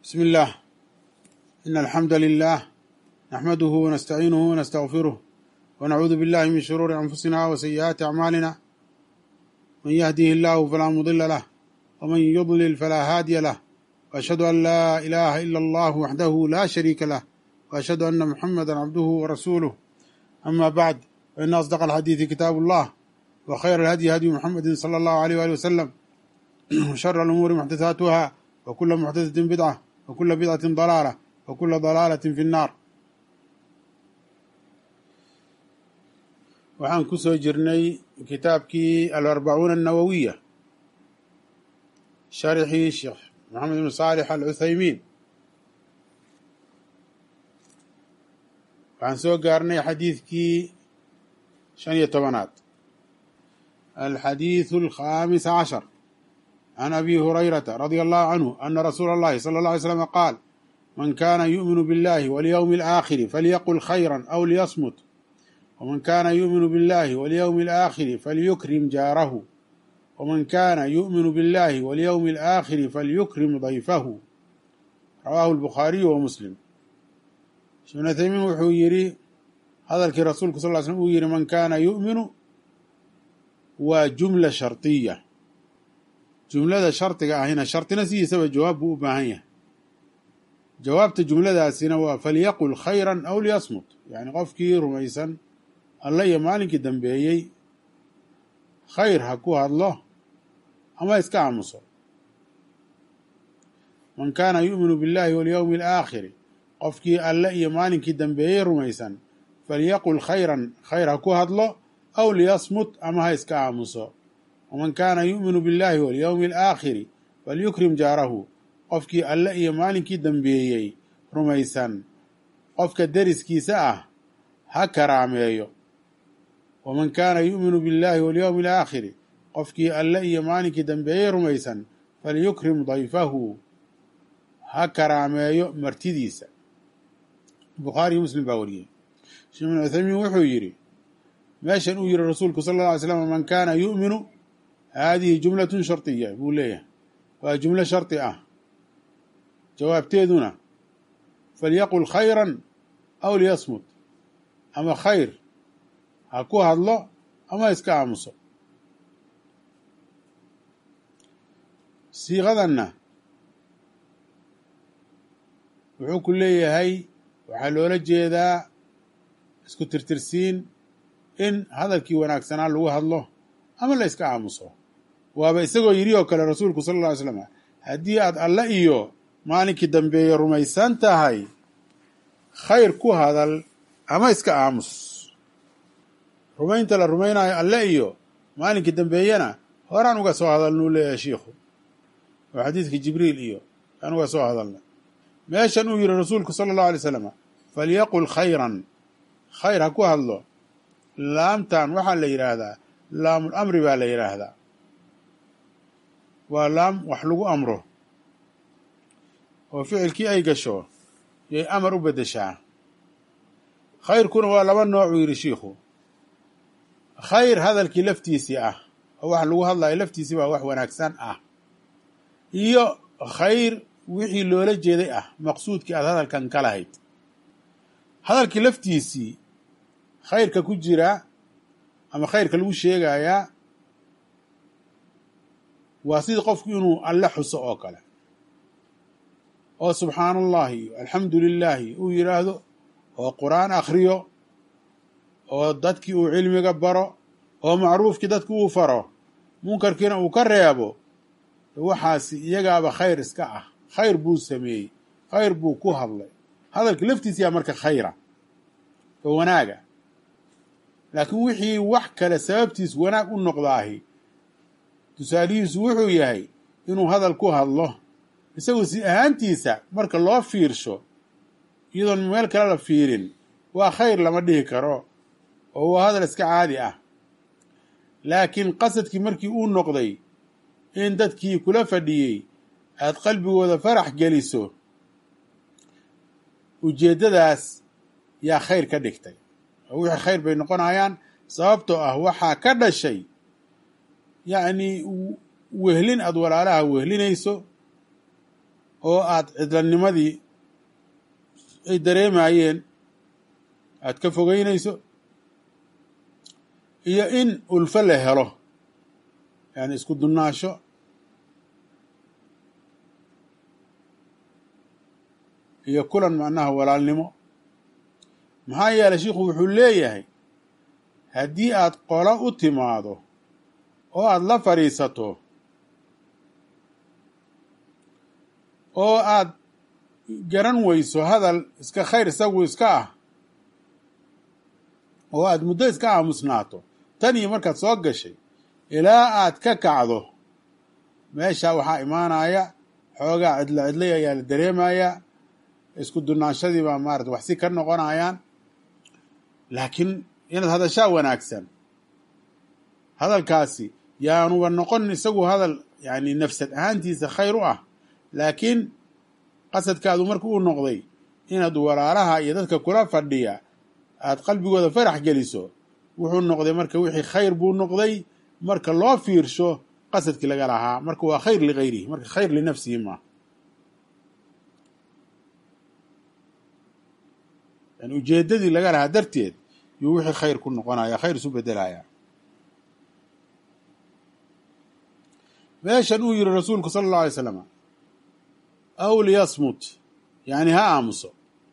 بسم الله إن الحمد لله نحمده ونستعينه ونستغفره ونعوذ بالله من شرور أنفسنا وسيئات أعمالنا من يهده الله فلا مضل له ومن يضلل فلا هادي له وأشهد أن لا إله إلا الله وحده لا شريك له وأشهد أن محمدا عبده ورسوله أما بعد فإن أصدق الحديث كتاب الله وخير الهدي هدي محمد صلى الله عليه وآله وسلم وشر الأمور محدثاتها وكل محدثة بدعة وكل بدعة ضلالة وكل ضلالة في النار waxaan ku soo jirnay kitaabkii alarbacuuna annawowiya sharxii sheekh maxamed ibn saalix alcuthaymiin waxaan soo gaarnay xadiidkii shan iyo tobanaad alxadiiثu alkhamis cashar can abi hurayrata radia allahu canhu ana rasuula اllahi salى اlه alay slm qaal man kana yu'minu biاllahi walyowmi alaakhiri falyaqul khayra aw liyasmut wman kana yu'minu biاllahi walyowmi alaakhiri falyukrim jaarahu wman kana yu'minu biاllahi walyowmi alaakhiri falyukrim dayfahu rawaahu albukhaariyu wa muslim ibn uthaymiin wuxuu yidhi hadalkii rasuulku sal ly slm uu yidhi man kaana yu'minu waa jumla shardiya jumlada shardiga ahina shardina sidiisaba jawaab buu u baahan yahay jawaabta jumladaasina waa falyaqul khayra aw liyasmut yani qofkii rumaysan alla iyo maalinkii dambeeyey khayr ha ku hadlo ama iska aamuso man kaana yu'minu biاllahi walyowmi alaakhiri qofkii alle iyo maalinkii dambeeyey rumaysan falyaqul khayran khayr ha ku hadlo aw liyasmut ama ha iska aamuso waman kaana yu'minu biاllahi walyowmi alaakhiri falyukrim jaarahu qofkii alle iyo maalinkii dambeeyey rumaysan qofka deriskiisa ah ha karaameeyo waman kaana yu'minu biاllahi walyowmi alaakhiri qofkii alle iyo maalinkii dambeeyey rumaysan falyukrim dayfahu ha karaameeyo martidiisa bukhaariyo muslim baa wariyey sheekh ibn cuthaymiin wuxuu yidhi meeshan uu yihi rasuulku sala alla alay slam man kaana yu'minu haadihi jumlatun shardiya buu leeyahay waa jumlo shardi ah jawaabteeduna falyaqul khayran aw liyasmut ama khayr ha ku hadlo ama iska aamuso siiqadanna wuxuu ku leeyahay waxaa loola jeedaa isku tirtirsiin in hadalkii wanaagsanaa lagu hadlo ama la iska aamuso waaba isagoo yidhi oo kale rasuulku sala alla ly slam haddii aad alle iyo maalinkii dambeeye rumaysan tahay khayr ku hadal ama iska aamus rumaynta la rumaynayo alle iyo maalinkii dambeeyena horaan uga soo hadalnuu leeyahay shiikhu oo xadiidkii jibriil iyo aan uga soo hadalnay meeshan uu yihi rasuulku sala allahu alay slam falyaqul khayran khayr ha ku hadlo laamtan waxaa la yidhaahdaa laamul amri baa la yidhaahdaa waa laam wax lagu amro oo ficilkii ay gasho yay amar u beddeshaa khayrkuna waa laba noocuu yidhi shiikhu khayr hadalkii laftiisii ah oo wax lagu hadlayo laftiisii baa wax wanaagsan ah iyo khayr wixii loola jeeday ah maqsuudkii aad hadalkan ka lahayd hadalkii laftiisii khayrka ku jira ama khayrka lagu sheegayaa waa sidii qofku inuu alle xuso oo kale oo subxaana allahi alxamdu lilaahi uu yidhaahdo oo qur-aan akhriyo oo dadkii uu cilmiga baro oo macruufkii dadki uu faro munkarkiina uu ka reebo waxaasi iyagaaba khayr iska ah khayr buu sameeyey khayr buu ku hadlay hadalka laftiisiyaa marka khayra oo wanaaga laakiin wixii wax kale sababtiis wanaag u noqdaahi tusaalihiisu wuxuu yahay inuu hadal ku hadlo isagu si ahaantiisa marka loo fiirsho iyadoon meel kale la fiirin waa khayr lama dhihi karo oo waa hadal iska caadi ah laakiin qasadkii markii uu noqday in dadkii kula fadhiyey aad qalbigooda farax geliso ujeeddadaas yaa khayr ka dhigtay oo wixii khayr bay noqonayaan sababtoo ah waxaa ka dhashay yacni wehlin aada walaalaha wehlinayso oo aad cidlanimadii ay dareemayeen aad ka fogeynayso iyo in ulfo la helo yani isku dunnaasho iyo kulan macnaha walaalnimo maxaa yeelay shiikhu wuxuu leeyahay haddii aad qolo u timaado oo aad la fadhiisato oo aad garan weyso hadal iska khayr isagu iska ah oo aad muddo iska aamusnaato tan iyo markaad soo gashay ilaa aad ka kacdo meesha waxaa imaanaya xoogaa cidlo cidlay ayaa la dareemayaa isku dunaashadii baa maarata wax si ka noqonayaan laakiin inaad hadashaa wanaagsan hadalkaasi yaanuba noqon isagu hadal yani nafsad ahaantiisa khayr u ah laakiin qasadkaadu marka uu noqday inaad walaalaha iyo dadka kula fadhiya aad qalbigooda farax geliso wuxuu noqday marka wixii khayr buu noqday marka loo fiirsho qasadkii laga lahaa marka waa khayr ligayrihi marka khayr linafsihi maa yani ujeedadii laga lahaa darteed yuu wixii khayr ku noqonaya khayr isu bedelaya meeshan uu yihi rasuulku sala allahu alay slam aw liyasmut yani ha aamuso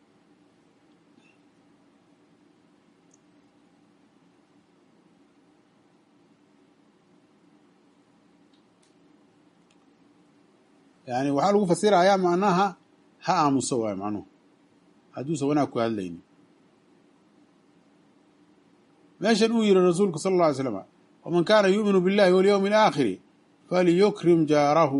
yani waxaa lagu fasirayaa macnaha ha aamuso waay macnuhu hadduusan wanaag ku hadlaynin meeshan uu yihi rasuulku sala alla alay slam waman kaana yu'minu billahi walyowmi alaakhiri falyukrim jaarahu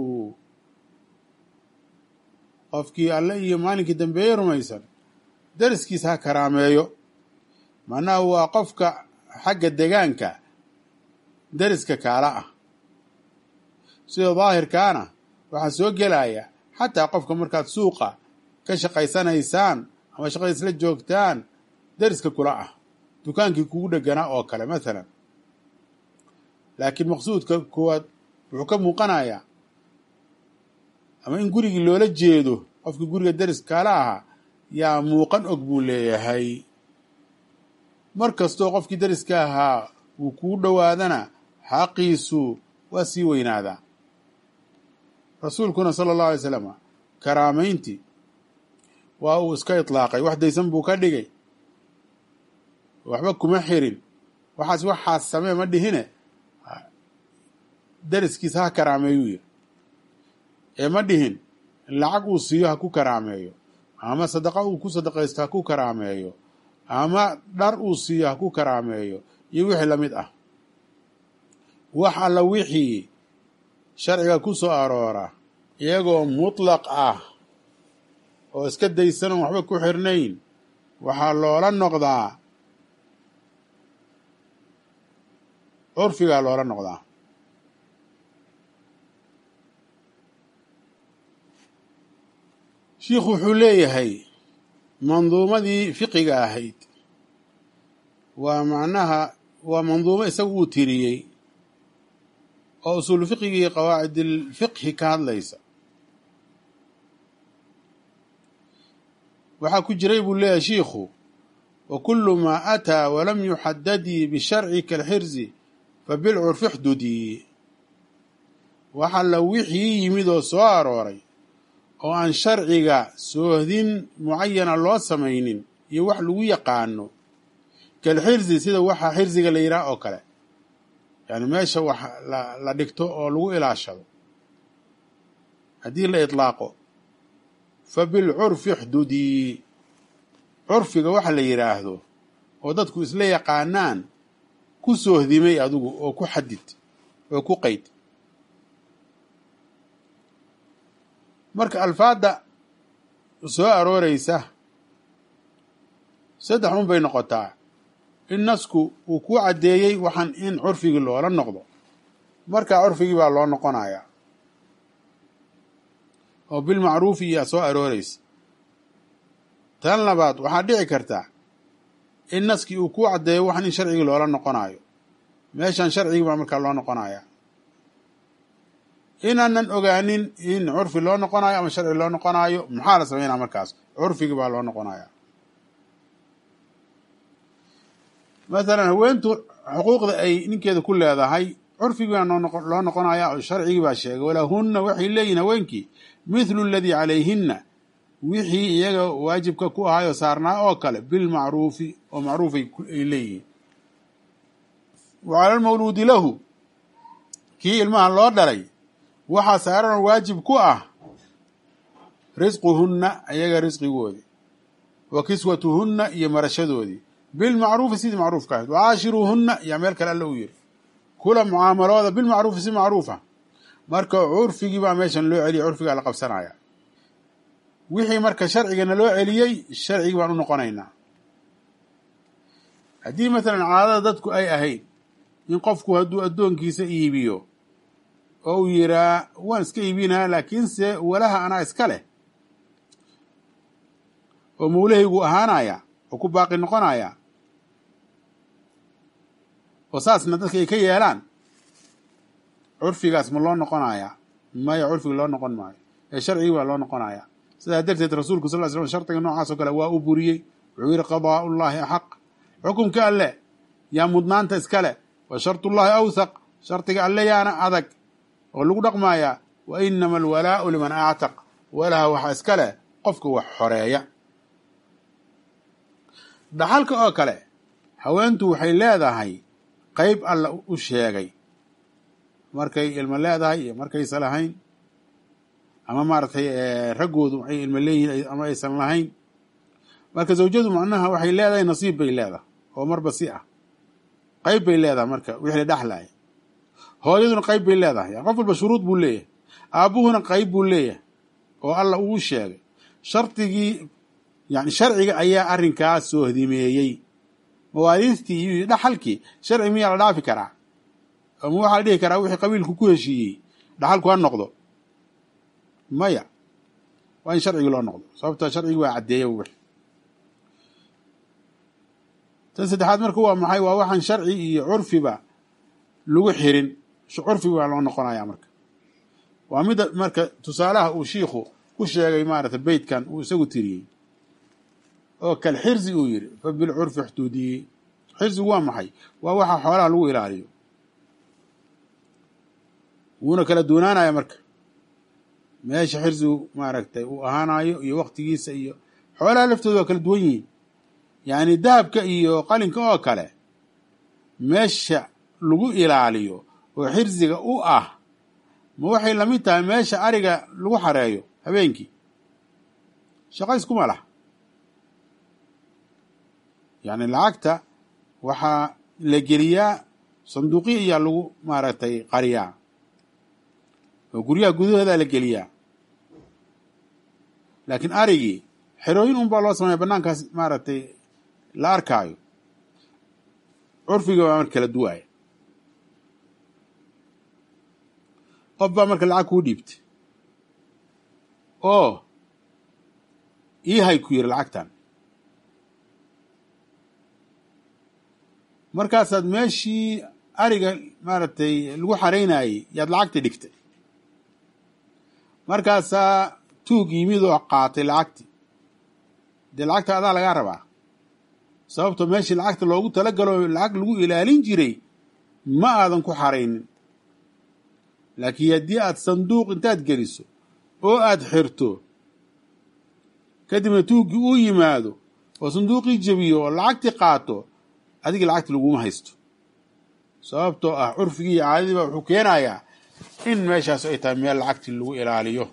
qofkii alle iyo maalinkii dambeeye rumaysan dariskiisa ha karaameeyo macnaha waa qofka xagga degaanka deriska kaala ah sida daahirkaana waxaa soo gelaya xataa qofka markaad suuqa ka shaqaysanaysaan ama shaqada isla joogtaan deriska kula ah dukaankii kugu dheganaa oo kale mathalan laakiin maqsuudka koowaad wuxuu ka muuqanayaa ama in gurigii loola jeedo qofkii guriga deris kaala ahaa yaa muuqan og buu leeyahay mar kastoo qofkii deriska ahaa wuu kugu dhowaadana xaqiisu waa sii weynaadaa rasuulkuna sala allahu alay slam karaamayntii waa uu iska itlaaqay wax daysan buu ka dhigay waxba kuma xirin waxaas waxaas samee ma dhihine deriskiisa ha karaameeyuu yiri ee ma dhihin lacag uu siiyo ha ku karaameeyo ama sadaqa uu ku sadaqaysto ha ku karaameeyo ama dhar uu siiyo ha ku karaameeyo iyo wixii lamid ah wax alla wixii sharciga ku soo aroora iyagoo mutlaq ah oo iska daysanon waxba ku xirnayn waxaa loola noqdaa curfigaa loola noqdaa shiikhu wuxuu leeyahay manduumadii fiqiga ahayd waa macnaha waa manduumo isagu uu tiriyey oo usuulu fiqigii qawaacidilfiqhi ka hadlaysa waxaa ku jiray buu leeyahay shiikhu wa kulu maa ataa walam yuxadadii bisharci kalxirzi fa bilcurfi xdudii waxa la wixii yimid oo soo arooray oo aan sharciga soohdin mucayana loo samaynin iyo wax lagu yaqaano kalxirzi sida waxa xirziga la yidhaah oo kale yani meesha wax la dhigto oo lagu ilaashado haddii la itlaaqo fa bilcurfi xdudii curfiga waxa la yidhaahdo oo dadku isla yaqaanaan ku soohdimay adigu oo ku xadid oo ku qeyd marka alfaadda soo arooreysa saddex un bay noqotaa in nasku uu ku caddeeyey waxaan in curfigii loola noqdo markaa curfigii baa loo noqonayaa oo bilmacruufi iyaa soo arooreysa tan labaad waxaa dhici karta in naskii uu ku caddeeyo waxaan in sharcigii loola noqonayo meeshan sharcigii baa markaa loo noqonaya inaanan ogaanin in curfi loo noqonayo ama sharci loo noqonayo maxaa la sameynaa markaas curfigii baa loo noqonaya masalan haweentu xuquuqda ay ninkeeda ku leedahay curfigii baa loo noqonaya oo sharcigii baa sheegay walahunna waxay leeyihin haweenkii mithlu aladii calayhinna wixii iyaga waajibka ku ahayoo saarnaa oo kale bilmacruufi oo macruuf ay leeyihiin wa cala almawluudi lahu kii ilmaha loo dhalay waxaa saaran waajib ku ah risquhunna iyaga risqigoodii wa kiswatuhunna iyo marashadoodii bilmacruufi sidii macruufka ahayd wacaashiruuhunna yaa meel kale alla u yiri kula mucaamalooda bilmacruufi si macruufa marka curfigii baa meeshan loo celiyay curfigaa la qabsanaya wixii marka sharcigana loo celiyey sharcigii baan u noqonaynaa haddii masalan caadada dadku ay ahayd in qofku hadduu addoonkiisa iibiyo oo uu yiraa waan iska iibinaa laakiinse walaha anaa iska leh oo mawlahaygu ahaanaya oo ku baaqi noqonaya oo saasna dadka ay ka yeelaan curfigaas ma loo noqonaya maya curfiga loo noqon maayo ee sharcigii baa loo noqonaya sidaa darteed rasuulku sal ly slam shardiga noocaas oo kale waa u buriyey wuxuu yihi qadaa ullahi axaq xukumka alle yaa mudnaanta iska leh wa shartullahi awthaq shardiga alle yaana adag oo lagu dhaqmayaa wa inama alwalaa'u liman actaq walaha waxaa iska leh qofka wax xoreeya dhaxalka oo kale haweentu waxay leedahay qayb alla u sheegay markay ilmo leedahay iyo markaysan lahayn ama maaragtay raggoodu waxay ilmo leeyihiin ama aysan lahayn marka zawjadu macnaha waxay leedahay nasiib bay leedahay oo marba si ah qayb bay leedahay marka wixii la dhexlaya hooyaduna qayb bay leedahay qof walba shuruud buu leeyahay aabbuhuna qayb buu leeyahay oo alla uu sheegay shardigii yani sharciga ayaa arrinkaas soo hdimeeyey mawaariistii iyo dhaxalkii sharci miyaa la dhaafi karaa ama waxaa la dhihi karaa wixii qabiilku ku heshiiyey dhaxalku ha noqdo maya waa in sharcigii loo noqdo sababto sharcigii waa caddeeya wix tan saddexaad marka waa maxay waa waxaan sharci iyo curfiba lagu xirin curfiga baa loo noqonaya marka waa midda marka tusaalaha uu shiikhu ku sheegay maarata beytkan uu isagu tiriyey oo kal xirzi uu yidhi fa bilcurfi xuduudiyi xirzigu waa maxay waa waxa xoolaha lagu ilaaliyo wuuna kala duunaanaya marka meesha xirzigu maaragtay uu ahaanayo iyo waktigiisa iyo xoolaha laftooda waa kala duwan yihiin yacni dahabka iyo qalinka oo kale meesha lagu ilaaliyo oo xirziga u ah ma waxay lamid tahay meesha ariga lagu xareeyo habeenkii shaqo iskuma lah yacni lacagta waxaa la geliyaa sanduuqyo ayaa lagu maaragtay qariyaa oo guryaha gudahoodaa la geliyaa laakiin arigii xerooyin un baa loo sameeya banaankaas maaragtay la arkaayo curfiga baa marka kala duwaaya qof baa marka lacag kuu dhiibtay oo ii hay ku yiri lacagtan markaasaad meeshii ariga maaragtay lagu xaraynayey yaad lacagta dhigtay markaasaa tuug yimid oo qaatay lacagtii dee lacagta adaa lagaa rabaa sababto meeshii lacagta loogu talagalo lacag lagu ilaalin jiray ma aadan ku xaraynin laakiin haddii aad sanduuq intaad geliso oo aad xirto kadibna tuuggii uu yimaado oo sanduuqii jebiyo oo lacagtii qaato adigii lacagti laguma haysto sababtoo ah curfigii iyo caadadii baa wuxuu keenayaa in meeshaas ay tahay meel lacagtii lagu ilaaliyo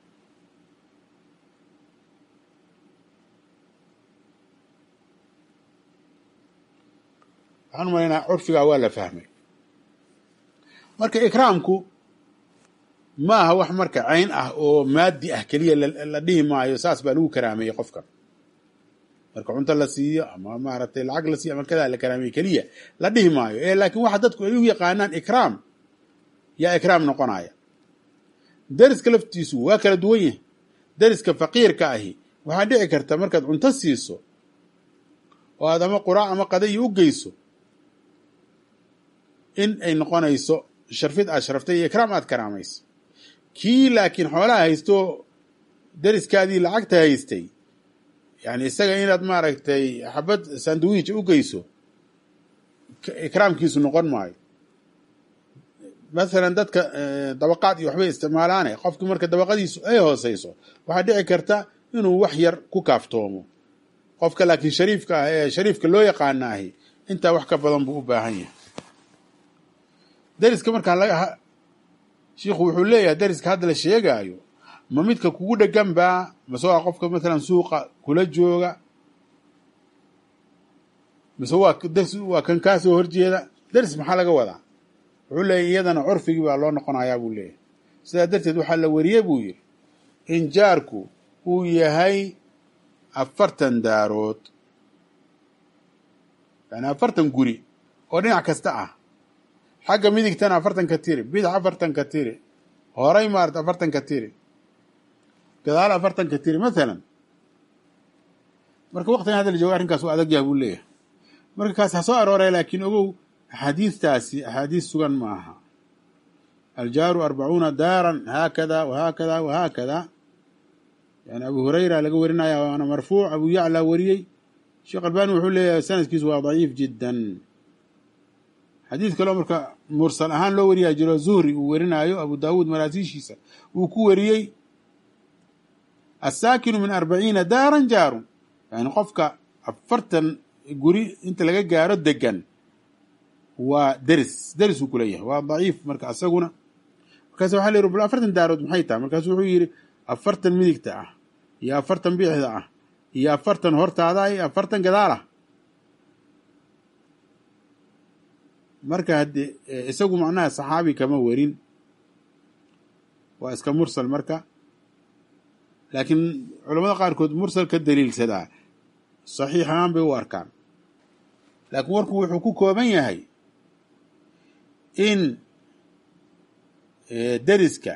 waxaan u malaynaa curfigaa waa la fahmay marka ikraamku ma aha wax marka cayn ah oo maadi ah keliya la dhihi maayo saas baa lagu karaameeyey qofkan marka cunto la siiyo ama maaragtay lacag la siiyo ama kadaa la karaameeye keliya la dhihi maayo ee laakiin waxa dadku ay u yaqaanaan ikraam yaa ikraam noqonaya deriska laftiisu waa kala duwan yahay deriska faqiirka ahi waxaa dhici karta markaad cunto siiso oo aad ama quraac ama qadayo u geyso in ay noqonayso sharfid aad sharaftay iyo ikraam aad karaamayso kii laakiin xoolaha haysto deriskaadii lacagta haystay yani isaga inaad maaragtay xabad sandwich u geyso ikraamkiisu noqon maayo masalan dadka dabaqaad iyo waxbay isticmaalaane qofki marka dabaqadiisu ay hooseyso waxaa dhici karta inuu wax yar ku kaaftoomo qofka laakiin shariifka ah ee shariifka loo yaqaana ahi intaa wax ka badan buu u baahan yahay deriska markaa laga shiikhu wuxuu leeyahay deriska hadda la sheegaayo ma midka kugu dhegan baa mase waa qofka masalan suuqa kula jooga mise waa ders waa kan kaasoo horjeeda deris maxaa laga wadaa wuxuu leeyahy iyadana curfigii baa loo noqonayaa buu leeyahay sidaa darteed waxaa la wariyey buu yidhi in jaarku uu yahay afartan daarood yani afartan guri oo dhinac kasta ah xagga midigtana afartanka tiri bidax afartanka tiri horay maarata afartanka tiri gadaal afartanka tiri mathalan marka waqtigan hadda la jooga arrinkaas waa adag yaha buu leeyahay marka kaas ha soo arooraya laakiin ogow axaadiistaasi axaadiis sugan ma aha aljaaru arbacuuna daaran haakada wahaakada wahaakada yani abu hurayra laga warinaya waana marfuuc abu yacla wariyey sheekh albani wuxuu leeyahay sanadkiisu waa daciif jiddan xadiid kaleo marka mursal ahaan loo wariyaa jiro zuhri uu werinaayo abu daawuud maraasiishiisa uu ku wariyey asaakinu min arbaciina daaran jaarun yani qofka afartan guri inta laga gaaro degan waa deris deris uu kuleeyahay waa daciif marka asaguna markaas waxa la yiri bal afartan daarood maxay tahay markaasu wuxuu yidhi afartan midigta ah iyo afartan bidixda ah iyo afartan hortaada iyo afartan gadaal ah marka haddee isagu macnaha saxaabi kama warin waa iska mursal marka laakiin culamada qaarkood mursal ka daliilsadaa saxiix ahaan bay u arkaan laakiin warku wuxuu ku kooban yahay in deriska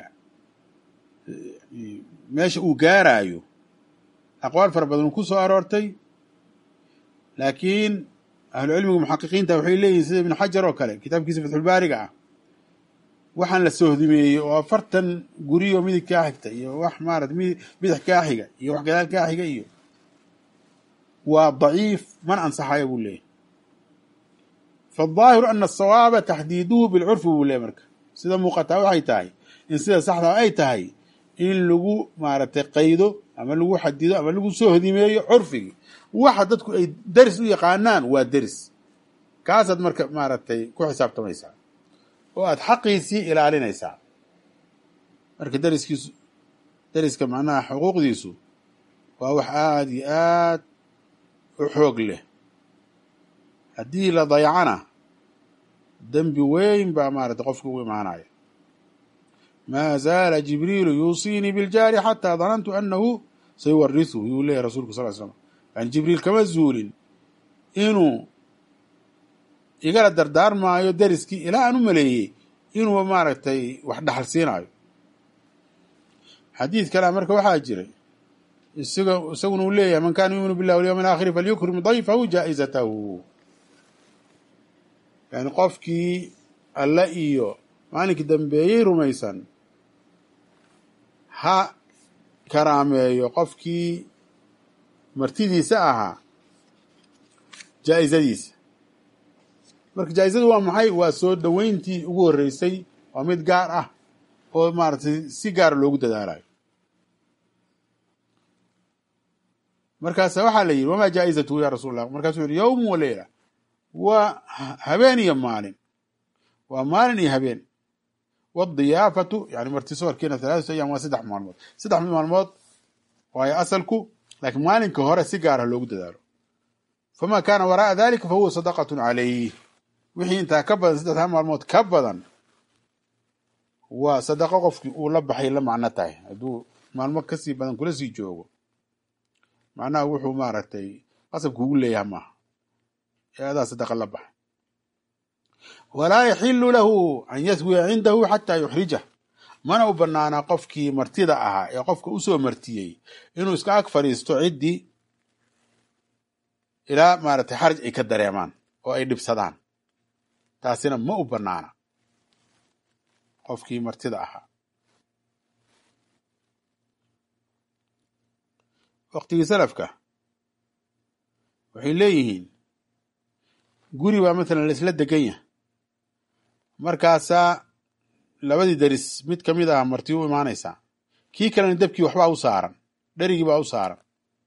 meesha uu gaaraayo aqwaal fara badan ku soo aroortay laakiin ahlucilmiga muxaqiqiinta waxay leeyihin sida ibnu xajar oo kale kitaabkiisa fatxulbaariga ah waxaan la sohdimeeyey oo afartan guriyo midig kaa xigta iyo wax maarata bidix kaa xiga iyo wax gadaal kaa xiga iyo waa daciif mana ansaxayo buu leeyahy faالظaahiru ana asawaaba taxdiiduhu bilcurfi buu leeyahy marka sida muuqataa waxay tahay in sida saxdaa ay tahay in lagu maaragtay qaydo ama lagu xadido ama lagu soo hodimeeyo curfigii waxa dadku ay deris u yaqaanaan waa deris kaasaad marka maaragtay ku xisaabtamaysaa oo aad xaqiisii ilaalinaysaa marka deriskiisu deriska macnaha xuquuqdiisu waa wax aada iyo aad u xoog leh haddii la dayacana dembi weyn baa maaragtay qofka ugu imaanaya maa zaala jibriilu yuusiinii biljaari xataa danantu anahu sayuwarisuhu yuu leeyahy rasulku sal slam yani jibriil kama zuulin inuu igala dardaarmaayo deriskii ilaa aan u maleeyey inuu maaragtay wax dhaxal siinaayo xadiid kalea marka waxaa jiray isaga isaguna uu leeyahay man kana yuuminu billahi walyawmi alaakhiri falyukrim dayfahu jaa'izatahu yani qofkii alle iyo maalinkii dambeeyey rumaysan ha karaameeyo qofkii martidiisa ahaa jaa'izadiisa marka jaa'izadu waa maxay waa soo dhoweyntii ugu horreysay waa mid gaar ah oo maaragtay si gaara loogu dadaalayo markaasa waxaa la yidhi wamaa jaa'izatuhu ya rasuul allah markaasuu yihi yowmu wa leyla waa habeen iyo maalin waa maalin iyo habeen wadiyaafatu yani martisoorkiina halaatatu ayam waa saddex maalmood saddex maalmood waayo asalku laakiin maalinka hore si gaarah loogu dadaalo famaa kaana waraa'a dalika fahuwa sadaqatun calayh wixii intaa ka badan saddexdaa maalmood ka badan waa sadaqo qofkii uu la baxay la macno tahay hadduu maalmo kasii badan kula sii joogo macnaha wuxuu maaragtay qasabka ugu leeyahay maaha ee adaa sadaqa la baxay walaa yaxilu lahu an yaswiya cindahu xataa yuxrijah mana u banaanaa qofkii martida ahaa ee qofka usoo martiyey inuu iska ag fadhiisto ciddii ilaa maaragtay xaraj ay ka dareemaan oo ay dhibsadaan taasina ma u banaana qofkii martida ahaa waktigii salafka waxay leeyihiin guri baa matalan laisla degan yahay markaasaa labadii daris mid ka mid ah marti u imaanaysaa kii kalena debkii waxbaa u saaran dherigii baa u saaran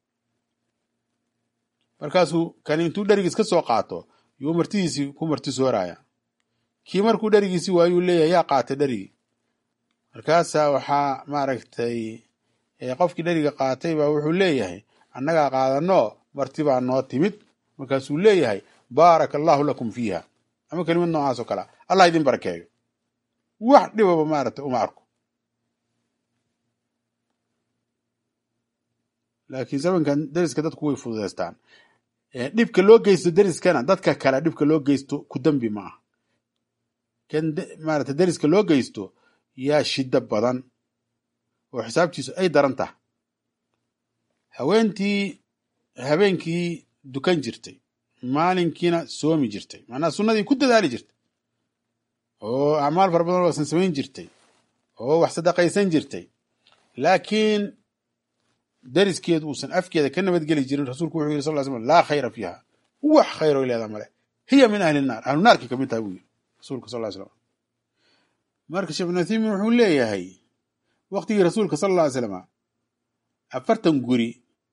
markaasuu kani intuu dherigiis ka soo qaato yuu martidiisii ku marti sooraya kii markuu dherigiisii waayuu leeyahay yaa qaatay dherigii markaasaa waxaa maaragtay qofkii dheriga qaatay baa wuxuu leeyahay annagaa qaadano marti baa noo timid markaasuu leeyahay baaraka allahu lakum fiiha ama kelimad noocaas oo kalea allah idin barakeeyo wax dhibaba maaragtay uma arko laakiin zamankan deriska dadku way fududeystaan dhibka loo geysto deriskana dadka kale dhibka loo geysto ku dambi ma ah kan maarata deriska loo geysto yaa shiddo badan oo xisaabtiisu ay daran tahay haweentii habeenkii dukan jirtay maalinkiina soomi jirtay macnaha sunnadii ku dadaali jirtay oo acmaal fara badan waasan samayn jirtay oo wax sadaqaysan jirtay laakiin deriskeedu uusan afkeeda ka nabadgeli jirin rasuulku wuxuu yiri sal ly slam laa khayra fiiha wax khayro leedaa male hiya min ahli naar ahlu naarkii kamid taha buu yiri rasuulka sal ly slam marka sheekh ibnu uthaymin wuxuu leeyahay waktigii rasuulka sala alla ly slama afartan guri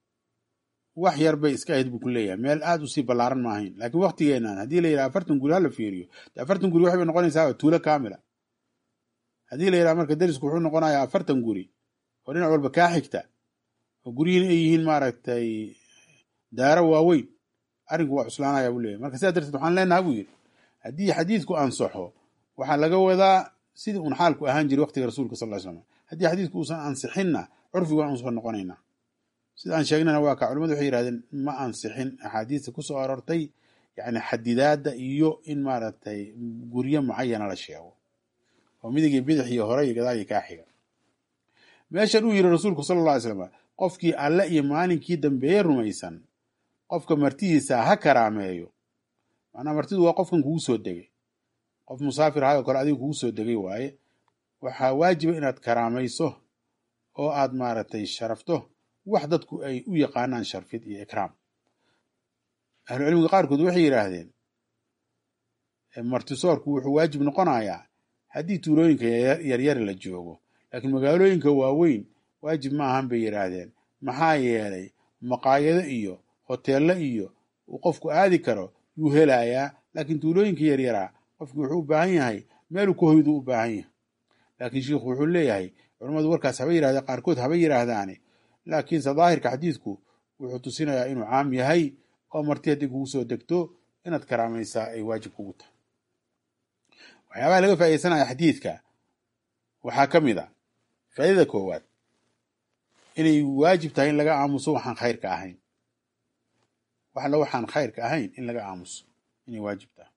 wax yar bay iska ahayd buu ku leeyahay meel aad u sii ballaaran ma ahayn laakiin waktigeenan haddii la yidhaha afartan guri hala fiiriyo de afartan guri waxay bay noqonaysaa tuulo kaamila haddii la yidhaha marka derisku wuxuu noqonayaa afartan guri oo dhinac walba kaa xigta oo guryihiin ay yihiin maaragtay daaro waaweyn arrinku waa cuslaanaya buu leeyahy marka sidaa darteed waxaan leenaha buu yidhi haddii xadiidku ansaxo waxaa laga wadaa sidii un xaalku ahaan jiray waktiga rasuulka sal ly slam haddii xadiidku uusan ansixinna curfigu waan usoo noqonaynaa sida aan sheegnana waa ka culimadu waxay yihahdeen ma ansixin axaadiista kusoo aroortay yani xadidaadda iyo in maaragtay guryo mucayana la sheego oo midigii bidix iyo hore iyo gadaal iyo kaa xiga meeshan uu yiri rasuulku sala alla alay slam qofkii alle iyo maalinkii dambeeye rumaysan qofka martidiisa ha karaameeyo macnaa martidu waa qofkan kugu soo degay qof musaafir ahay oo kale adiga kugu soo degay waaye waxaa waajiba inaad karaamayso oo aad maaragtay sharafto wax dadku ay u yaqaanaan sharfid iyo ikraam ahlucilmiga qaarkood waxay yidhaahdeen martisoorku wuxuu waajib noqonayaa haddii tuulooyinka yaryari la joogo laakiin magaalooyinka waaweyn waajib ma ahan bay yidhaahdeen maxaa yeelay maqaayado iyo hoteello iyo uu qofku aadi karo yuu helayaa laakiin tuulooyinka yaryaraa qofki wuxuu u baahan yahay meeluu ka hoydu u baahan yahay laakiin shiikhu wuxuu leeyahay culammadu warkaas haba yidhahdeen qaarkood haba yidhaahdaane laakiinse daahirka xadiidku wuxuu tusinayaa inuu caam yahay oo marti haddii kugu soo degto inaad karaamaysaa ay waajib kugu tahay waxyaabaha laga faaidaysanaya xadiidka waxaa ka mid a faaidada koowaad inay waajib tahay in laga aamuso waxaan khayrka ahayn waxla waxaan khayrka ahayn in laga aamuso inay waajib tahay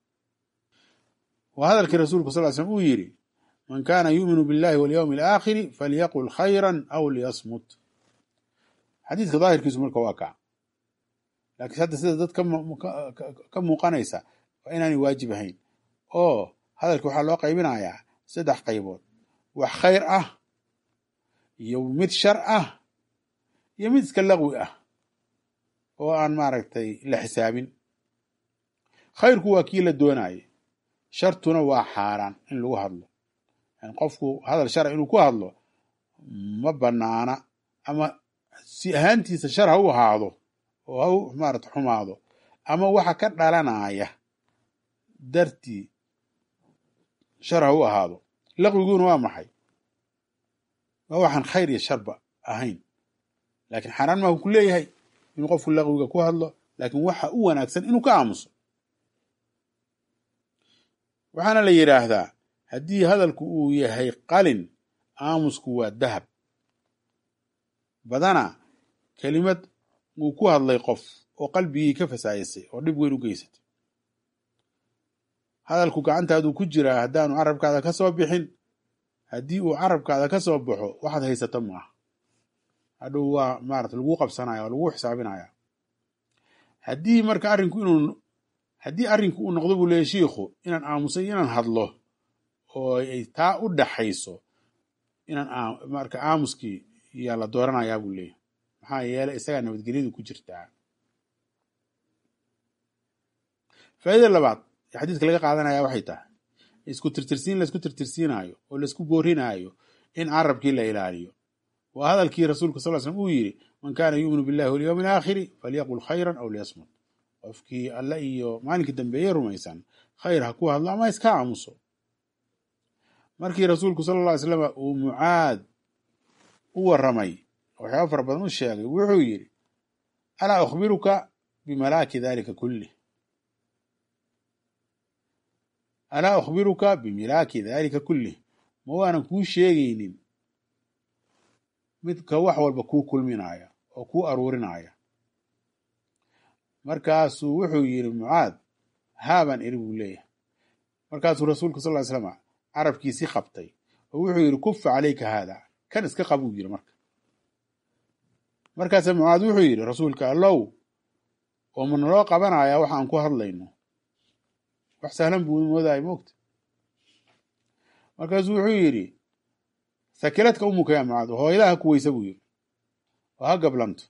waa hadalkii rasuulku sal l slm uu yidhi man kaana yuuminu billahi walyawmi alaakhiri falyaqul khayran aw liyasmut xadiidka daahirkiisu marka waa kaa laakiin hadda sida dad ka muuqanaysa waa inaanay waajib ahayn oo hadalka waxaa loo qaybinayaa saddex qaybood wax khayr ah iyo mid shar ah iyo mid iska laqwi ah oo aan maaragtay la xisaabin khayrku waa kii la doonaaye shartuna waa xaaraan in lagu hadlo yani qofku hadal shara inuu ku hadlo ma banaana ama si ahaantiisa shar ha u ahaado oo ha u maarata xumaado ama waxa ka dhalanaya dartii shar ha u ahaado laqwiguna waa maxay waa waxaan khayr iyo sharba ahayn laakiin xaaraan maa ku leeyahay inuu qofku laqwiga ku hadlo laakiin waxa u wanaagsan inuu ka aamuso waxaana la yidhaahdaa haddii hadalku uu yahay qalin aamusku waa dahab badana kelimad uu ku hadlay qof oo qalbigii ka fasaayasay oo dhib weyn u geysatay hadalku gacantaaduu ku jiraa haddaanu carabkaada ka soo bixin haddii uu carabkaada ka soo baxo waxaad haysato ma aha hadhow waa maarata laguu qabsanaya oo laguu xisaabinaya haddii marka arrinku inuu haddii arrinku uu noqdo buu leeyahy shiikhu inaan aamusay inaan hadlo oo ay taa u dhaxayso inaan marka aamuskii yaa la dooranayaa buu leeyahy maxaa yeelay isagaa nabadgelyadu ku jirtaa faa'iida labaad ee xadiiska laga qaadanaya waxay tahay isku tirtirsiin laisku tirtirsiinaayo oo laisku boorinaayo in carabkii la ilaaliyo waa hadalkii rasuulka sal slm uu yidhi man kaana yuuminu billahi walyowmi alaakhiri falyaqul khayran aw liyasmut qofkii alle iyo maalinkii dambeeye rumaysan khayr ha ku hadlo ama iska aamuso markii rasuulku sala alla ly slama uu mucaad u warramay waxyaaba fara badan u sheegay wuxuu yidhi alaa ukhbiruka bimalaaki dalika kullih alaa ukhbiruka bimilaaki dalika kullih ma waanan kuu sheegaynin midka wax walba kuu kulminaya oo kuu aruurinaya markaasuu wuxuu yidhi mucaad haabaan eri buu leeyahay markaasuu rasuulku sal ly slama carabkiisii qabtay oo wuxuu yidhi kufa calayka haada kan iska qabuu yidhi marka markaasa mucaad wuxuu yidhi rasuulka allow oo ma naloo qabanayaa wax aan ku hadlayno wax sahlan buu moodaya moogta markaasuu wuxuu yidhi sakiladka umuka yaa mucaad hooyadaha ku weysa buu yidhi oo ha gablanto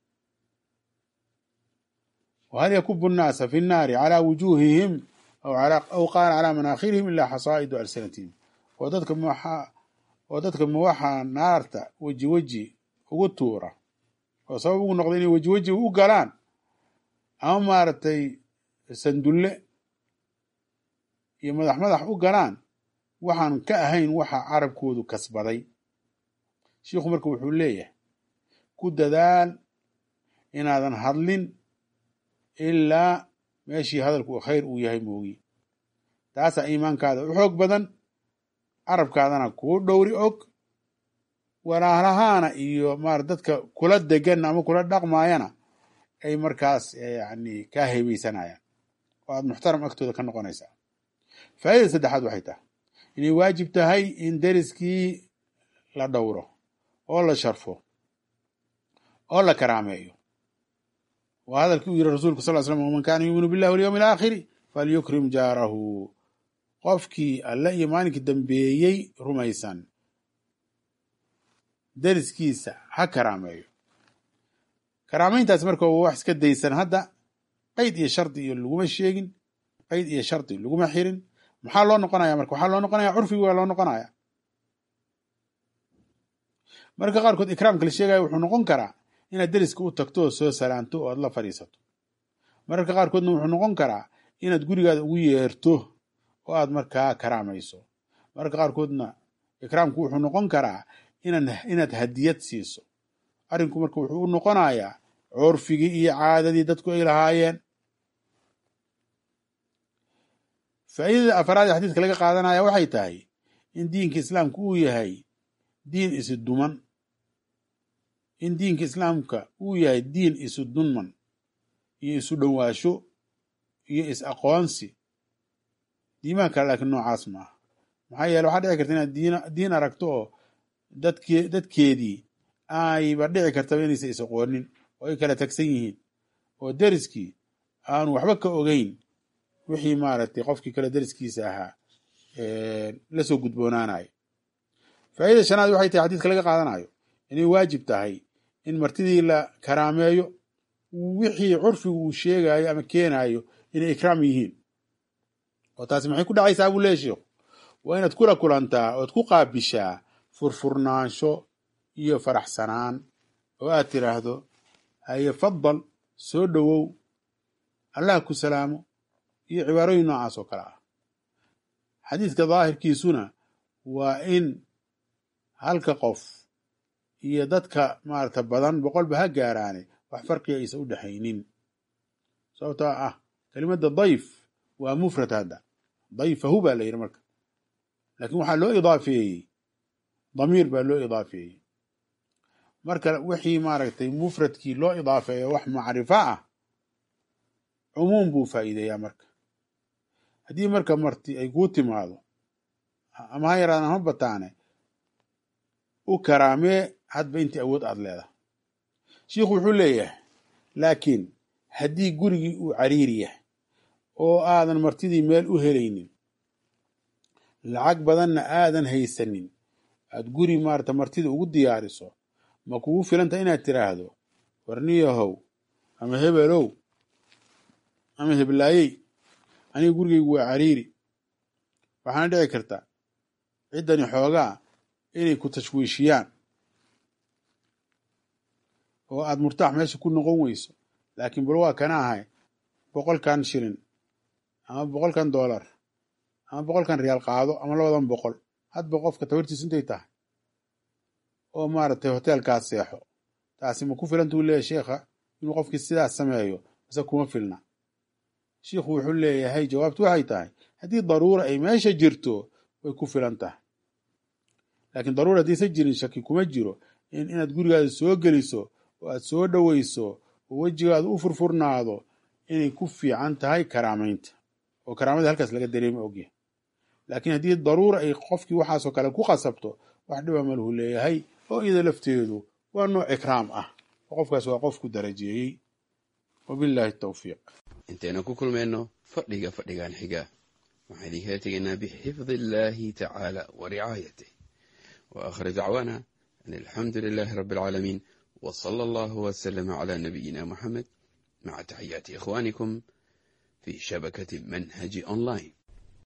whal yakubu nnaasa fi nnaari calaa wujuuhihim aw qaala calaa manaakhirihim ilaa xasaa'idu alsinatihim oo dadka oo dadka ma waxaa naarta weji weji ugu tuura oo sabab ugu noqda inay weji weji u galaan ama maaragtay sandulle iyo madax madax u galaan waxaan ka ahayn waxa carabkoodu kasbaday shiikhu marka wuxuu leeyahay ku dadaal inaadan hadlin ilaa meeshii hadalku khayr uu yahay moogi taasaa iimaankaada u xoog badan carabkaadana kuu dhowri og walaalahaana iyo maar dadka kula degan ama kula dhaqmaayana ay markaas yani kaa heebeysanayaan oo aad muxtaram agtooda ka noqonaysaa faa'idada saddexaad waxay tahay inay waajib tahay in deriskii la dhowro oo la sharfo oo la karaameeyo waa hadalkii uu yidhi rasuulku sal slam waman kaana yuuminu billahi walyowmi alaakhiri falyukrim jaarahu qofkii alle iyo maalinkii dambeeyey rumaysan deriskiisa ha karaameeyo karaameyntaas marka waa wax iska daysan hadda qeyd iyo shardi iyo laguma sheegin qeyd iyo shardi laguma xirin maxaa loo noqonaya marka waxaa loo noqonaya curfigi waa loo noqonaya marka qaarkood ikraamka la sheegaya wuxuu noqon karaa inaad deriska u tagto oo soo salaanto oo aad la fadhiisato mararka qaarkoodna wuxuu noqon karaa inaad gurigaada ugu yeerto oo aad markaa karaamayso mararka qaarkoodna ikraamku wuxuu noqon karaa inaad hadiyad siiso arrinku marka wuxuu u noqonayaa curfigii iyo caadadii dadku ay lahaayeen faa'iidada afaraad ee xadiiska laga qaadanaya waxay tahay in diinka islaamka uu yahay diin isi duman in diinka islaamka uu yahay diin isu dunman iyo isu dhowaasho iyo is aqoonsi diimaha kale laakiin noocaas maaha maxaa yeele waxaa dhici karta inaad diin aragto oo dadke dadkeedii ayba dhici kartaba inaysa is aqoonin oo ay kala tagsan yihiin oo deriskii aanu waxba ka ogeyn wixii maaragtay qofkii kale deriskiisa ahaa la soo gudboonaanayo faa'idada shanaad waxay tahay xadiiska laga qaadanayo inay waajib tahay in martidii la karaameeyo wixii curfigu uu sheegayo ama keenayo inay ikraam yihiin oo taasi maxay ku dhacaysaa buu leeya sheikhu waa inaad kula kulantaa ood ku qaabishaa furfurnaansho iyo faraxsanaan oo aad tiraahdo haye fadal soo dhowow allah ku salaamo iyo cibaarooyin noocaas oo kale ah xadiiska daahirkiisuna waa in halka qof iyo dadka maarata badan boqolba ha gaaraane wax farqiga aysan u dhexaynin sababtoo ah kelimadda dayf waa mufrad hadda dayfahu baa la yidhi marka laakiin waxaa loo idaafeeyey damiir baa loo idaafeeyey marka wixii maaragtay mufradkii loo idaafeeyo wax macrifo ah cumuum buu faa'iideeyaa marka haddii marka marti ay kuu timaado ama ha yaraadaan ha bataane u karaamee hadba intii awood aad leedahay shiikhu wuxuu leeyahay laakiin haddii gurigii uu cariiri yahay oo aadan martidii meel u helaynin lacag badanna aadan haysanin aad guri maarata martida ugu diyaariso ma kugu filanta inaad tiraahdo warniyahow ama hebelow ama heblaayey aniga gurigaygu waa cariiri waxaana dhici karta ciddani xoogaa inay ku tashwiishiyaan oo aad murtaax meesha ku noqon weyso laakiin bal waa kana ahay boqolkan shilin ama boqolkan dollar ama boqolkan riyaal qaado ama labadan boqol hadba qofka tabartiisu intay tahay oo maaragtay hoteelkaas seexo taasi ma ku filantuu leeyahy sheikha inuu qofkii sidaas sameeyo mase kuma filna shiikhu wuxuu leeyahay jawaabtu waxay tahay haddii daruura ay meesha jirto way ku filan tahay laakiin daruura haddiisan jirin shaki kuma jiro in inaad gurigaada soo geliso oo aad soo dhoweyso oo wejigaada u furfurnaado inay ku fiican tahay karaamaynta oo karaamada halkaas laga dareema ogyahay laakiin haddii daruura ay qofkii waxaasoo kale ku qasabto wax dhiba maluhu leeyahay oo iyada lafteedu waa nooc ikraam ah oo qofkaas waa qofku darajeeyey wabillahi tawfiiq intaynu ku kulmayno fadhiga fadhigan xiga waxaan idinkala tegaynaa bixifdi illaahi tacaala wa ricaayatih wa aakhir dacwaana an alxamdu lilaahi rabbi alcaalamiin wa sala allahu wasalama calaa nabiyina muxamed maca taxiyaati ikhwaanikum fi shabakati manhaji online